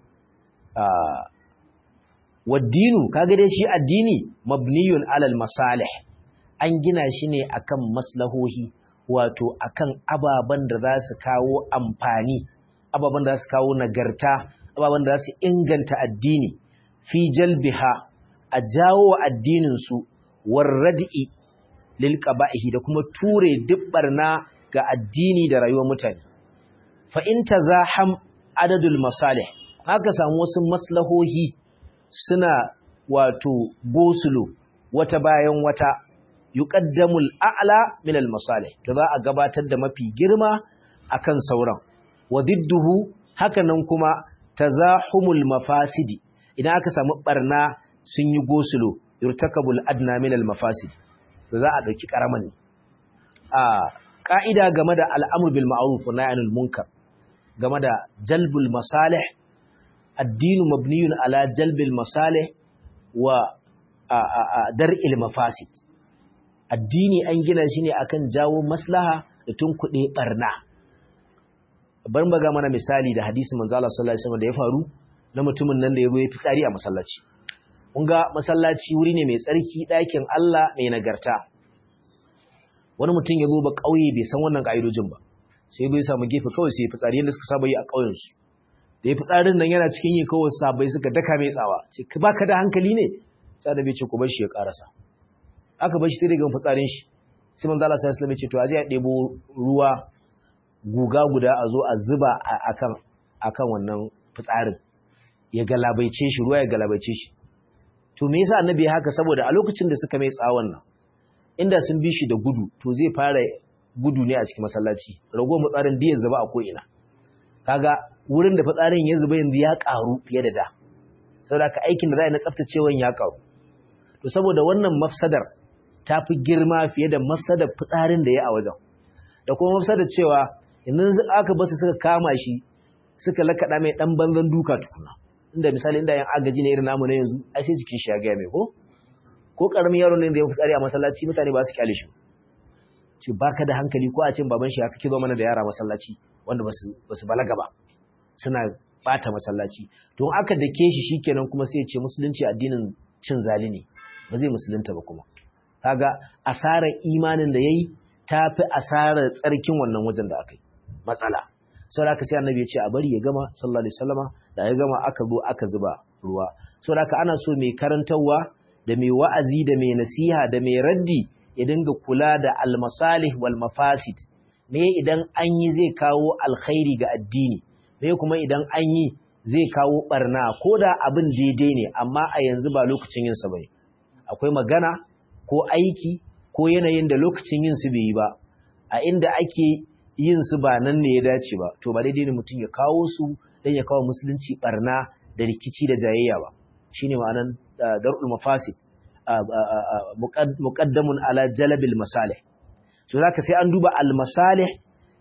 ah waddinu kaga dai shi addini mabniyun alal masalih an gina shi ne akan maslahohi wato akan ababen da za su kawo amfani ababen da za su kawo nagarta ababen da za su inganta addini fi jalbiha a jawo addinin su warrad'i lil qaba'ihi da kuma ture dubbarna ga addini da rayuwar mutane fa in tazaham adadul masalih haka samu wasu maslahohi suna wato gosulo wata bayan wata yuqaddamul a'la min al-masalih to za a gabatar da mafi girma akan sauran wa didduhu hakanan kuma tazahumul mafasidi idan aka samu barna sun yi gosulo yurtakabul adna min al-mafasid to za a dauki karaman a ka'ida game da al'amr bil ma'ruf wa nahy anil munkar game da jalbul masalih addinu mabniyun ala jalbil masalih wa dar'il mafasid addini an gina shi ne akan jawo maslaha da tunkuɗe barna bar maga mana misali da hadisi manzo Allah sallallahu alaihi wasallam da ya faru na mutumin nan da ya yi fitsari a masallaci kun ga masallaci wuri ne mai tsarki ɗakin Allah mai nagarta wani mutum ya zo ba ƙauye bai san wannan ƙa'idojin ba sai bai samu gefe kawai sai fitsari yadda suka saba yi a ƙauyen su da ya fitsarin nan yana cikin yi kawai sabai suka daka mai tsawa ce ba ka da hankali ne sai da bai ce ku bar shi ya karasa aka bar shi sai daga fitsarin shi sai manzo Allah sallallahu alaihi wasallam ya ce to aje a debo ruwa guga guda a zo a zuba akan akan wannan fitsarin ya galabaice shi ruwa ya galabaice shi to me yasa annabi ya haka saboda a lokacin da suka mai tsawon nan inda sun bi shi da gudu to zai fara gudu ne a cikin masallaci rago fitsarin da ya zuba a ko ina kaga wurin da fitsarin ya zuba yanzu ya karu fiye da da saboda ka aikin da za a yi na tsaftacewan ya karu to saboda wannan mafsadar ta fi girma fiye da mafsadar fitsarin da ya a wajen da kuma mafsadar cewa yanzu aka basu suka kama shi suka lakaɗa mai ɗan banzan duka tukuna inda misali inda yan agaji ne irin namu na yanzu ai sai jikin shi ya gaya mai ko ko ƙaramin yaro ne da ya fitsari a masallaci mutane ba su kyale shi ce baka da hankali ko a ce baban shi haka kizo mana da yara masallaci wanda ba su balaga ba suna bata masallaci to aka dake shi shikenan kuma sai ya ce musulunci addinin cin zali ne ba zai musulunta ba kuma kaga asarar imanin da yayi tafi asarar tsarkin wannan wajen da aka yi matsala saboda haka sai annabi ya ce a bari ya gama sallallahu alaihi wasallama da ya gama aka zo aka zuba ruwa saboda haka ana so mai karantarwa da mai wa'azi da mai nasiha da mai raddi ya dinga kula da almasalih wal mafasid me idan an yi zai kawo alkhairi ga addini me kuma idan an yi zai kawo barna ko da abin daidai ne amma a yanzu ba lokacin yin sa bane akwai magana ko aiki ko yanayin da lokacin yin su bai yi ba a inda ake yin su ba nan ne ya dace ba to ba daidai ne mutum ya kawo su dan ya kawo musulunci barna da rikici da jayayya ba shine ma'anan darul mafasid muqaddamun ala jalbil masalih so zaka sai an duba al masalih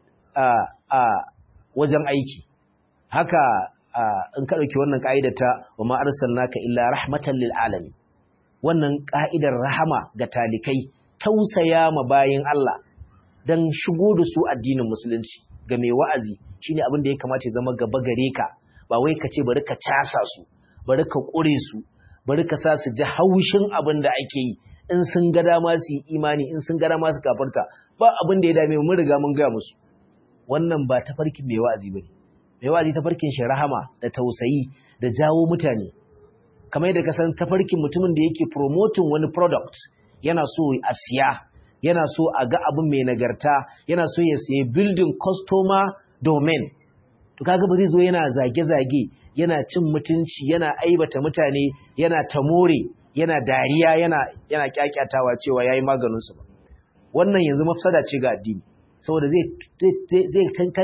a wajen aiki haka in ka dauki wannan ka'idar ta wa ma arsalnaka illa rahmatan lil alamin wannan ka'idar rahama ga talikai tausaya ma bayin Allah dan shigo da su addinin musulunci ga mai wa'azi shine abin da ya kamata ya zama gaba gare ka ba wai ka ce bari ka casa su bari ka kure su bari ka sa su ji haushin abin da ake yi in sun ga dama su yi imani in sun ga dama su kafarta ba abin da ya dame mun riga mun gaya musu wannan ba tafarkin mai wa'azi bane mai wa'azi tafarkin shi rahama da tausayi da jawo mutane kamar yadda ka san tafarkin mutumin da yake promoting wani product yana so a siya yana so a ga abin mai nagarta yana so ya siya building customer domain to kaga ba zai zo yana zage-zage yana cin mutunci yana aibata mutane yana tamore yana dariya yana yana kyakyatawa cewa yayi maganin su ba wannan yanzu mafsada ce ga addini saboda zai zai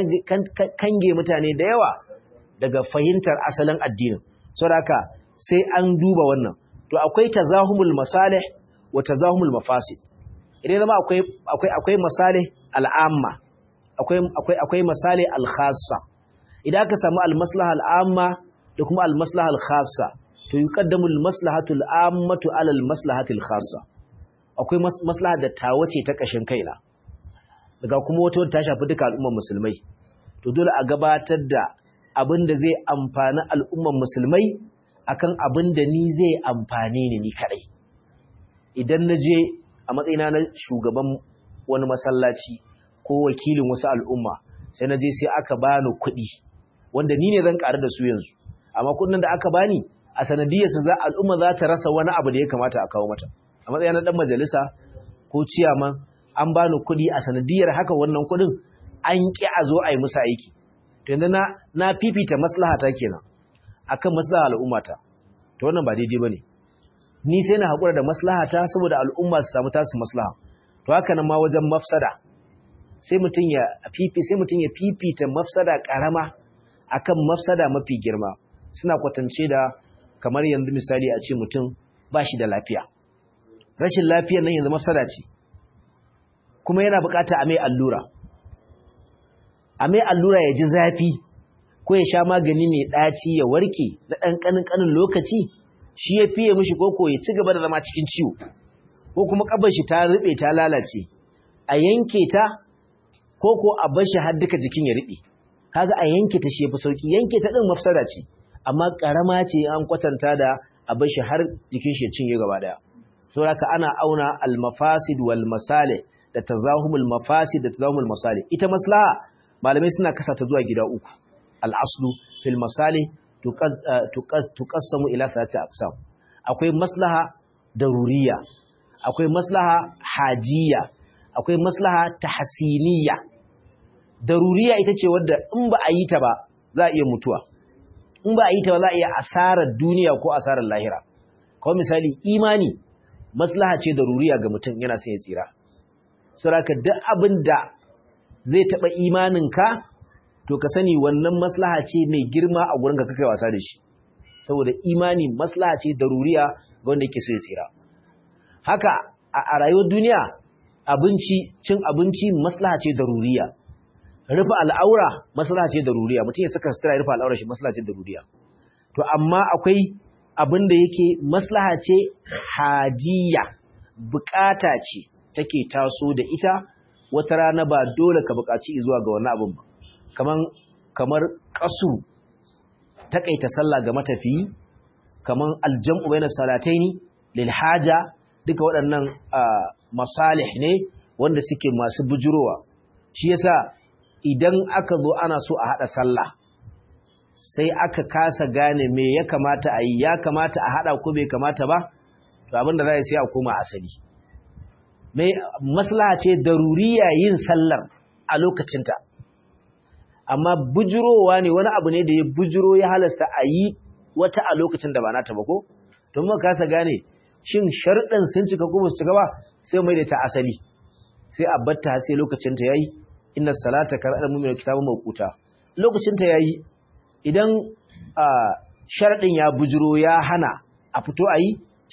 kange mutane da yawa daga fahimtar asalin addinin saboda haka sai an duba wannan to akwai tazahumul masalih wa tazahumul mafasid idan zama akwai akwai akwai masalih al'amma akwai akwai akwai masalih al-khassa idan aka samu al-maslaha al-amma da kuma al-maslaha al-khassa to yuqaddamu al-maslahatu al-ammatu ala al-maslahati al-khassa akwai maslaha da tawace ta kashin kaina daga kuma wata ta shafi duka al'ummar musulmai to dole a gabatar da abin da zai amfani al'ummar musulmai akan abin da ni zai amfane ni ni kadai idan na je a matsayina na shugaban wani masallaci ko wakilin wasu al'umma sai na je sai aka bani kuɗi wanda ni ne zan ƙaru da su yanzu amma kuɗin da aka bani a sanadiyarsa za al'umma za ta rasa wani abu da ya kamata a kawo mata a matsayina na ɗan majalisa ko ciyaman an bani kuɗi a sanadiyar haka wannan kuɗin an ƙi a zo a yi musu aiki to yanzu na na fifita maslahata kenan akan maslaha al'ummata to wannan ba daidai bane ni sai na haƙura da maslahata saboda al'umma su samu tasu maslaha to haka nan ma wajen mafsada sai mutum ya fifi sai mutum ya fifita mafsada karama akan mafsada mafi girma suna kwatance da kamar yanzu misali a ce mutum ba shi da lafiya rashin lafiyar nan yanzu mafsada ce kuma yana bukata a mai allura a mai allura ya ji zafi ko ya sha magani mai ɗaci ya warke na ɗan ƙanin ƙanin lokaci shi ya fiye mishi koko ya ci gaba da zama cikin ciwo ko kuma ƙabar shi ta riɓe ta lalace a yanke ta koko a bar shi har duka jikin ya riɓe kaga a yanke ta shi ya fi sauki yanke ta ɗin mafsada ce amma ƙarama ce an kwatanta da a bar shi har jikin shi ya cinye gaba ɗaya saboda ana auna al-mafasid wal masalih da tazahumul mafasid da tazahumul masalih ita maslaha malamai suna kasa ta zuwa gida uku al-aslu fil masalih tuqassamu ila thalathati aqsam akwai maslaha daruriya akwai maslaha hajiya akwai maslaha tahsiniyya daruriya ita ce wadda in ba a yi ta ba za a iya mutuwa in ba a yi ta ba za a iya asarar duniya ko asarar lahira kawai misali imani maslaha ce daruriya ga mutum yana son ya tsira saboda duk abin da zai taɓa imaninka to ka sani wannan maslaha ce mai girma a gurin ka kai wasa da shi saboda imani maslaha ce daruriya ga wanda yake so ya tsira haka a rayuwar duniya abinci cin abinci maslaha ce daruriya rufe al'aura maslaha ce daruriya mutum ya saka sutura ya rufe al'aura shi maslaha ce daruriya to amma akwai abin da yake maslaha ce hajiya bukata ce take taso da ita wata rana ba dole ka bukaci zuwa ga wani abin ba kaman kamar kasu takaita sallah ga matafiyi kaman aljam'u bainas salataini lil haja duka waɗannan masalih ne wanda suke masu bujurowa shi yasa idan aka zo ana so a hada sallah sai aka kasa gane me ya kamata a yi ya kamata a hada ko bai kamata ba to abinda za sai a koma asali mai maslaha ce daruriya yin sallar a lokacinta amma bujurowa ne wani abu ne da ya bujuro ya halasta a yi wata a lokacin da ba nata ba ko don muka kasa gane shin sharɗin sun cika ko su cika ba sai mai da ta asali sai a batta sai lokacin ta yayi inna salata kar'al mu'minu kitabu mawquta lokacin ta yayi idan sharɗin ya bujuro ya hana a fito a yi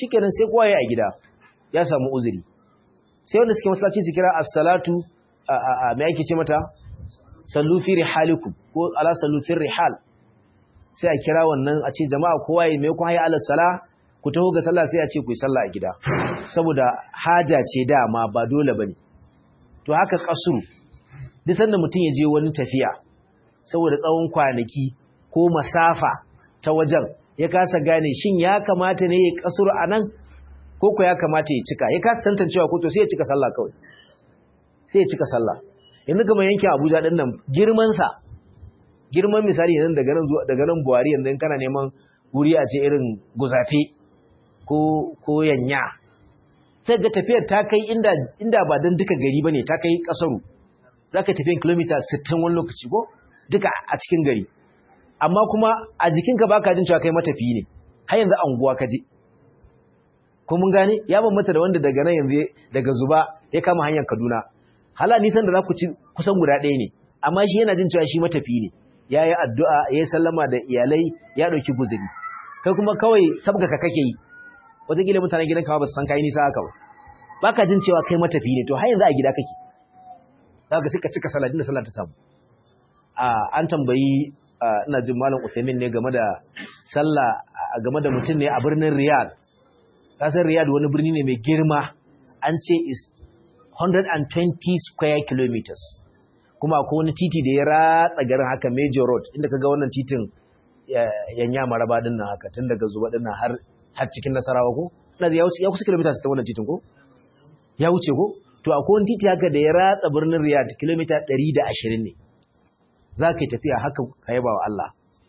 shikenan sai kowa ya a gida ya samu uzuri sai wanda suke masallaci su kira as-salatu a me ake ce mata sallu fi rihalikum ko ala sallu fi rihal sai a kira wannan a ce jama'a kowa ya mai ku hayya ala sala ku taho ga sallah sai a ce ku yi sallah a gida saboda haja ce dama ba dole bane to haka kasuru duk sanda mutum ya je wani tafiya saboda tsawon kwanaki ko masafa ta wajen ya kasa gane shin ya kamata ne ya kasuru anan ko ko ya kamata ya cika ya kasa tantancewa ko to sai ya cika sallah kawai sai ya cika sallah yanzu kamar yankin Abuja din nan girman sa girman misali yanzu daga nan zuwa daga nan Buhari yanzu kana neman wuri a ce irin guzafe ko ko yanya sai ga tafiyar ta kai inda inda ba dan duka gari bane ta kai kasaru zaka tafi kilomita 60 wani lokaci ko duka a cikin gari amma kuma a jikinka baka jin cewa kai matafiyi ne har yanzu anguwa ka je ko mun gane ya bambanta da wanda daga nan yanzu daga zuba ya kama hanyar Kaduna hala nisan da za ku ci kusan guda ɗaya ne amma shi yana jin cewa shi matafi ne ya yi addu'a ya yi sallama da iyalai ya ɗauki guzuri kai kuma kawai sabga ka kake yi wataƙila mutanen gidan kama ba su san kayi nisa haka ba ba ka jin cewa kai matafi ne to har yanzu a gida kake za ka suka cika sallah da sallah ta samu an tambayi ina jin malam Uthaymin ne game da sallah game da mutum ne a birnin Riyadh kasar Riyadh wani birni ne mai girma an ce is 120 square kilometers kuma akwai wani titi da ya ratsa garin haka major road inda kaga wannan titin yanya maraba din nan haka tun daga zuwa din nan har har cikin nasarawa ko ina ya wuce ya kusa kilometers ta wannan titin ko ya wuce ko to akwai wani titi haka da ya ratsa birnin Riyadh kilomita 120 ne za ka yi tafiya haka ka yaba wa Allah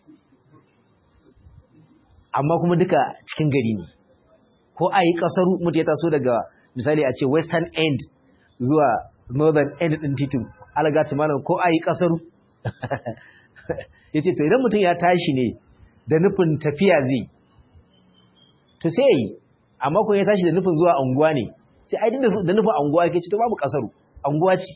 amma kuma duka cikin gari ne ko a yi ƙasar mutu ya taso daga misali a ce western end zuwa northern end ɗin titin alagati malam ko a yi ƙasar ya ce to idan mutum ya tashi ne da nufin tafiya zai to sai ya yi amma kuma ya tashi da nufin zuwa anguwa ne sai ai da nufin anguwa ke ce to babu ƙasaru anguwa ce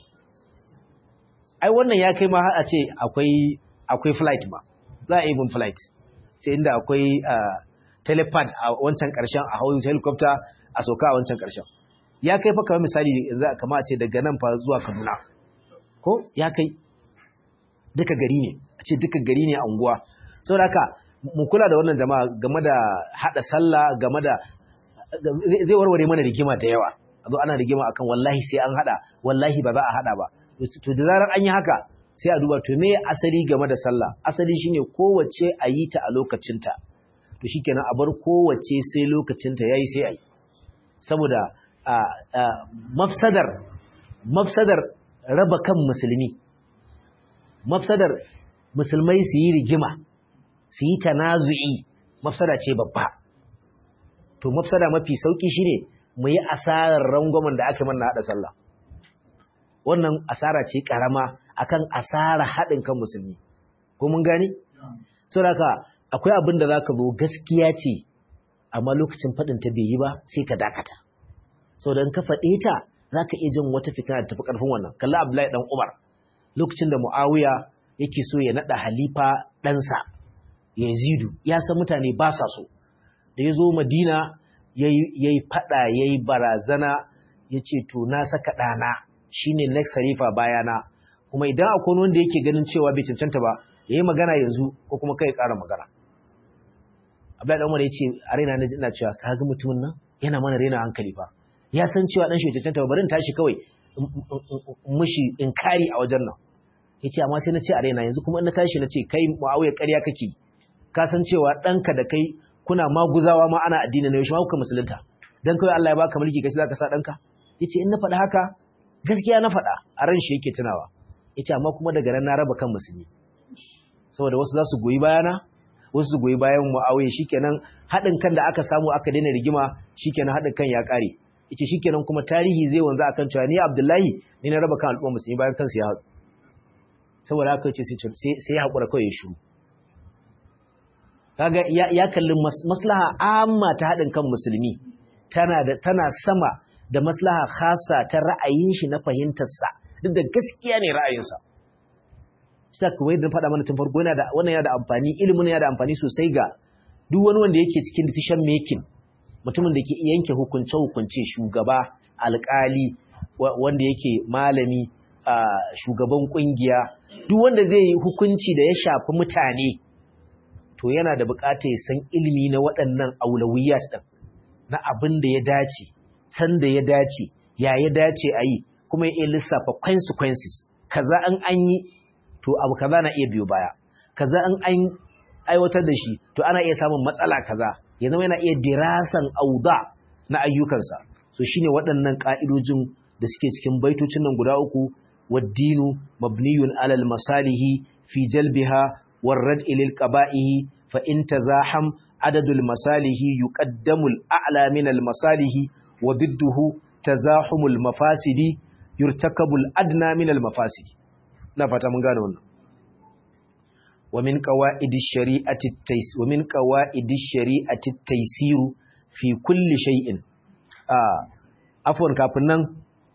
ai wannan ya kai ma har a ce akwai akwai flight ma za a yi bin flight sai inda akwai telepad a wancan karshen a hau helicopter a sauka a wancan karshen ya kai fa kamar misali yanzu kama a ce daga nan fa zuwa Kaduna ko ya kai duka gari ne a ce duka gari ne a unguwa saboda haka mu kula da wannan jama'a game da hada sallah game da zai warware mana rigima da yawa a zo ana rigima akan wallahi sai an hada wallahi ba za a hada ba to da zarar an yi haka sai a duba to me asali game da sallah asali shine kowace a yi ta a lokacinta to shikenan a bar kowace sai lokacinta yayi sai ayi saboda mafsadar mafsadar raba kan musulmi mafsadar musulmai su yi rigima su yi tanazu'i mafsada ce babba to mafsada mafi sauki shine mu yi asarar rangwamen da aka manna hada sallah wannan asara ce karama akan asara haɗin kan musulmi ko mun gani saboda akwai abin da zaka zo gaskiya ce amma lokacin faɗin ta bai yi ba sai ka dakata saboda in ka faɗe ta zaka iya jin wata fikira da tafi ƙarfin wannan kalla Abdullahi dan Umar lokacin da Muawiya yake so ya nada halifa ɗansa Yazidu ya san mutane ba sa so da ya zo Madina yayi faɗa yayi barazana yace to na saka ɗana shine next halifa bayana kuma idan akwai wanda yake ganin cewa bai cancanta ba yayi magana yanzu ko kuma kai ƙara magana Abdullahi dan Umar yace a raina na ina cewa kaga mutumin nan yana mana raina hankali fa ya san cewa dan shi cancanta ba bari in tashi kawai mushi inkari a wajen nan yace amma sai na ce a raina yanzu kuma in na tashi na ce kai Muawiya ƙarya kake ka san cewa ɗanka da kai kuna maguzawa ma ana addini ne yaushe ma kuka musulunta dan kawai Allah ya baka mulki kai zaka sa ɗanka yace in na faɗa haka gaskiya na faɗa a ran shi yake tunawa yace amma kuma daga nan na raba kan musulmi saboda wasu za su goyi bayana wasu su goyi bayan Muawiya shikenan haɗin kan da aka samu aka daina rigima shikenan haɗin kan ya ƙare yace shikenan kuma tarihi zai wanzu akan cewa ni Abdullahi ni na raba kan al'umma musulmi bayan kansu ya haɗu saboda haka yace sai sai ya hakura kawai ya shiru kaga ya kalli maslaha amma ta haɗin kan musulmi tana da tana sama da maslaha khasa ta ra'ayin shi na fahimtarsa duk da gaskiya ne ra'ayinsa sai kuma yadda faɗa mana tun farko yana da wannan yana da amfani ilimin yana da amfani sosai ga duk wani wanda yake cikin decision making mutumin da ke yanke hukunce hukunce shugaba alƙali wanda yake malami shugaban kungiya duk wanda zai yi hukunci da ya shafi mutane to yana da buƙatar ya san ilimi na waɗannan aulawiyat din na abin da ya dace san da ya dace ya ya dace a yi kuma ya iya lissafa consequences kaza an an yi to abu kaza na iya biyo baya kaza an an aiwatar da shi to ana iya samun matsala kaza ya zama yana iya dirasan auda na ayyukansa so shine waɗannan ka'idojin da suke cikin baitocin nan guda uku waddinu mabniyun alal masalihi fi jalbiha warrad'i lil qaba'ihi fa in tazaham adadul masalihi yuqaddamu al a'la min al masalihi wa didduhu tazahumul mafasidi yurtakabul adna min al mafasidi na fata mun gane wannan wa min qawaidish shari'ati at-tays wa min qawaidish shari'ati at-taysir fi kulli shay'in ah afwan kafin nan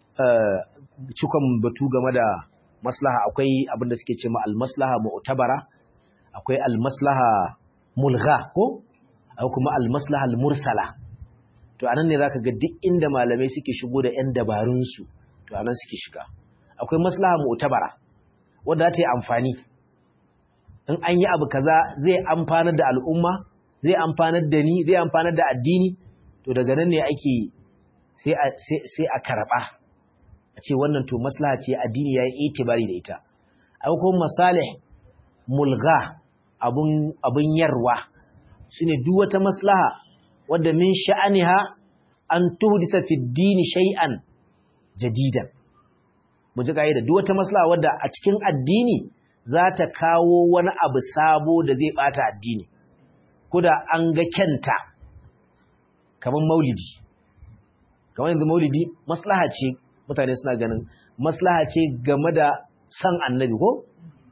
cikon batu game da maslaha akwai abin da suke ce ma al-maslaha mu'tabara akwai al-maslaha mulgha ko akwai kuma al-maslaha al-mursala to anan ne zaka ga duk inda malamai suke shigo da ƴan dabarun su to anan suke shiga akwai maslaha mu'tabara wanda za ta yi amfani in an yi abu kaza zai amfanar da al'umma zai amfanar da ni zai amfanar da addini to daga nan ne ake sai a sai a karba a ce wannan to maslaha ce addini yayi itibari da ita akwai kuma masalih mulgha abun abun yarwa shine duk wata maslaha wadda min sha'aniha an tuhdisa fi dini shay'an jadidan mu ji da duk wata maslaha wadda a cikin addini za ta kawo wani abu sabo da zai bata addini kuda an ga kyanta kamar maulidi kamar yanzu maulidi maslaha ce mutane suna ganin maslaha ce game da san annabi ko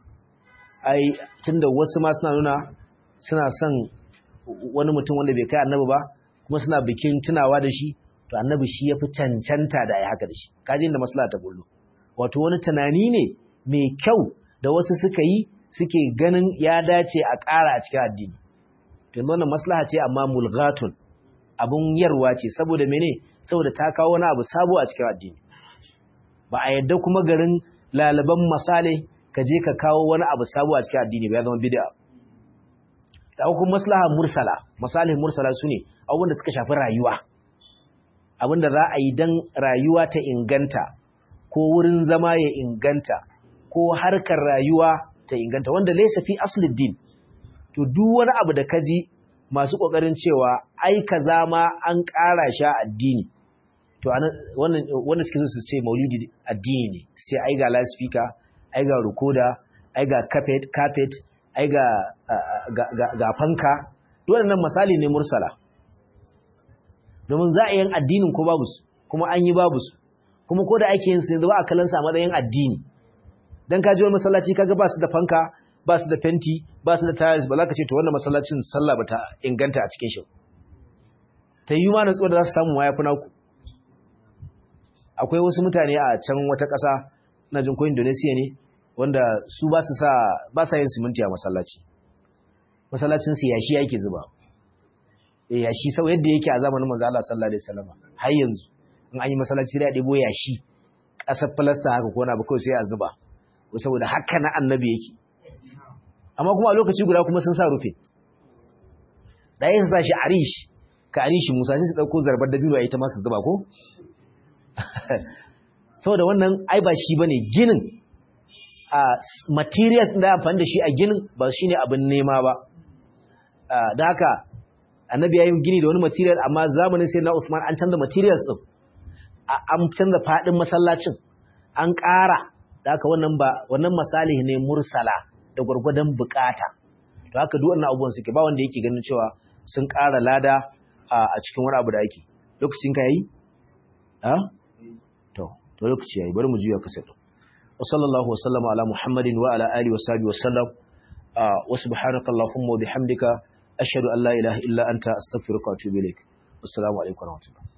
ai tunda wasu ma suna nuna suna son wani mutum wanda bai kai annabi ba kuma suna bikin tunawa da shi to annabi shi ya fi cancanta da ya haka da shi kaji inda maslaha ta bullo wato wani tunani ne mai kyau da wasu suka yi suke ganin ya dace a ƙara a cikin addini to yanzu wannan maslaha ce amma mulghatun abun yarwa ce saboda mene saboda ta kawo wani abu sabo a cikin addini ba a yadda kuma garin lalaban masale ka je ka kawo wani abu sabo a cikin addini ba ya zama bid'a da kuma maslaha mursala masalih mursala sune abubuwan da suka shafi rayuwa abinda za a yi dan rayuwa ta inganta ko wurin zama ya inganta ko harkar rayuwa ta inganta wanda laysa fi aslid din to duk wani abu da kaji masu kokarin cewa ai kaza ma an ƙara sha addini to wannan wanda suke su ce maulidi addini ne sai ai ga loudspeaker ai ga recorder ai ga carpet carpet ai ga ga fanka waɗannan misali ne mursala domin za a yin addinin ko babu su kuma an yi babu su kuma ko da ake yin su yanzu ba a kallon sa matsayin addini dan ka ji wani masallaci kaga ba su da fanka ba su da fenti ba su da tiles ba za ka ce to wannan masallacin sallah ba ta inganta a cikin shi ta yi ma natsuwa da za su samu ma yafi naku akwai wasu mutane a can wata ƙasa na jin ko Indonesia ne wanda su ba su sa ba sa yin siminti a masallaci masallacin su yashi yake zuba eh yashi sau yadda yake a zamanin manzo Allah sallallahu alaihi wasallam har yanzu in an yi masallaci da ɗebo yashi ƙasar filasta haka ko na ba kawai sai a zuba saboda haka na annabi yake amma kuma a lokaci guda kuma sun sa rufe ɗaya su sa shi arish ka arishi musa sai su ɗauko zarbar dabino a ita masu zuba ko saboda wannan ai ba shi bane ginin a materials da amfani da shi a ginin ba shine abin nema ba da haka annabi ya yi gini da wani material amma zamanin sai na Usman an canza materials din an canza fadin masallacin an ƙara da haka wannan ba wannan masalihi ne mursala da gwargwadon bukata to haka duk wannan abubuwan suke ba wanda yake ganin cewa sun ƙara lada a cikin wani abu da ake lokacin ka yayi ha to to lokaci yayi bari mu juya kasa din wa sallallahu wasallama ala muhammadin wa ala alihi wa sahbihi wa sallam wa subhanakallahumma wa bihamdika ashhadu an la ilaha illa anta astaghfiruka wa atubu ilaik assalamu alaikum wa rahmatullahi